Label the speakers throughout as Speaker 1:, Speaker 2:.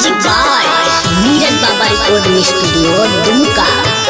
Speaker 1: music by Neeraj बाबा recording studio Dumka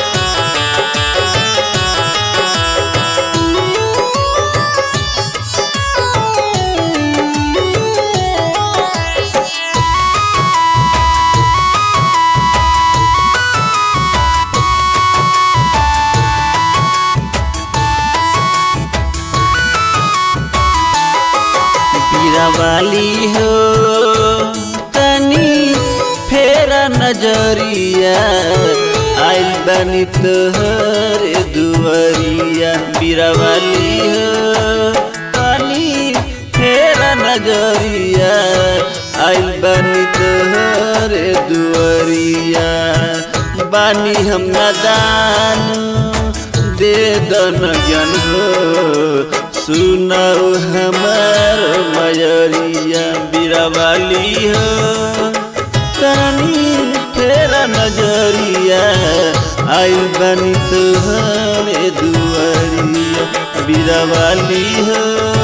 Speaker 2: वाली हो तनी फेरा नजरिया आइल बनी तोहर दुआरिया बीरावाली हो तनी फेरा नजरिया आइल बनी तोहर दुआरिया बानी हम नादान दे दन ज्ञान हो सुनाओ हमार मयरिया बीरावाली हो तनी तेरा नजरिया आई बनी तुहरे दुआरिया बीरावाली हो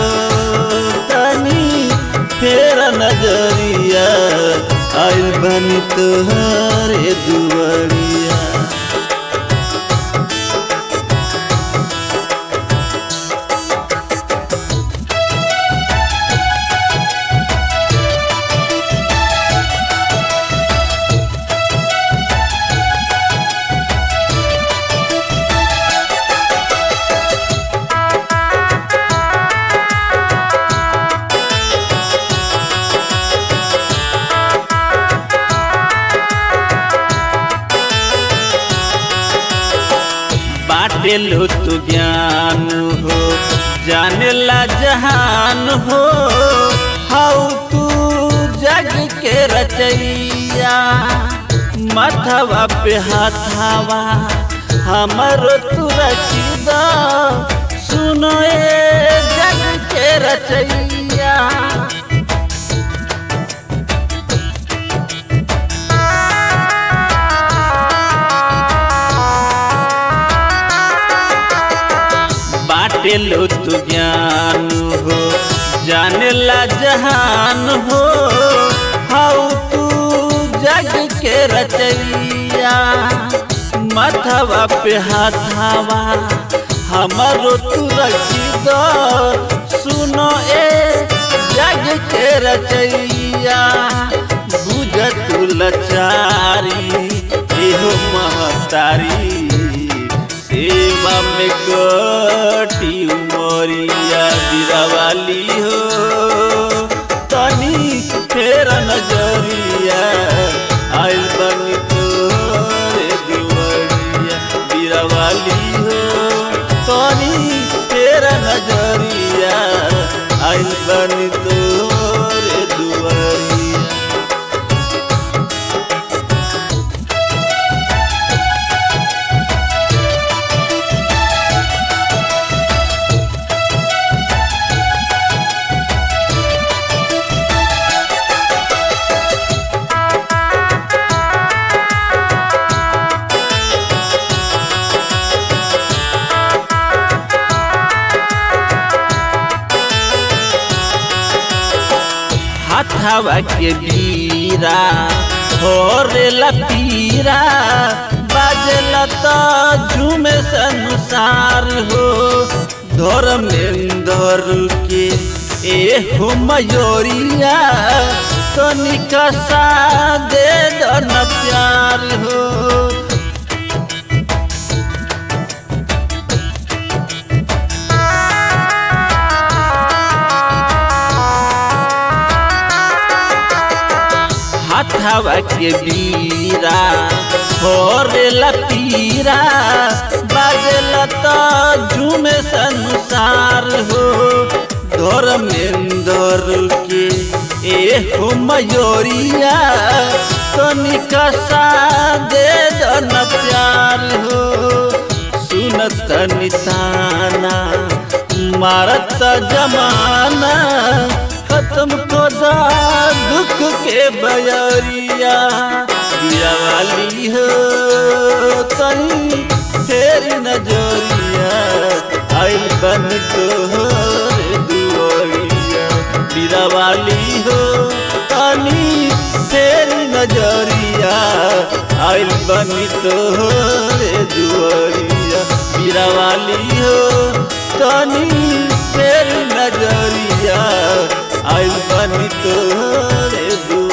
Speaker 2: तनी तेरा नजरिया आई बनी तुहरे दुआरिया बाटे लो तू ज्ञान हो जाने ला जहान हो हाउ तू जग के रचैया माथवा पे हाथावा हमरो तू रचिदा सुनो ए जग के रचैया बाटे लो तू ज्ञान हो जाने ला जहान हो हाउ तू जग के रचैया माथवा पे हाथावा हमारो तू रखी दो सुनो ए जग के रचैया बुझ तू लचारी एहो महतारी सेवा में कटी उमरिया बिरावाली हो तनी फेर नजरिया आइल बनी तोरे दुआरिया बिरावाली हो तनी फेर नजरिया आइल बनी तोरे दुआरिया हाथावा के बीरा होरेला पीरा बाजला तो झूमे संसार हो धर्मेंद्र के ए हो मयोरिया तो निकसा दे दो न प्यार हो हाथावा के बीरा होरेला पीरा बाजला तो झूमे संसार हो धर्मेंद्र के ए हो मयोरिया तो निकसा दे दो न प्यार हो सुनत निताना मारत जमाना खत्म को दा दुख के बयरिया दिया वाली हो तनी तेरी नजरिया आइल बन तोहर दुआरिया बीरावाली हो तनी तेरी नजरिया आइल बनी तोहरे दुआरिया बीरावाली हो तनी तेरी नजरिया आइल बनी तोहरे दुआरिया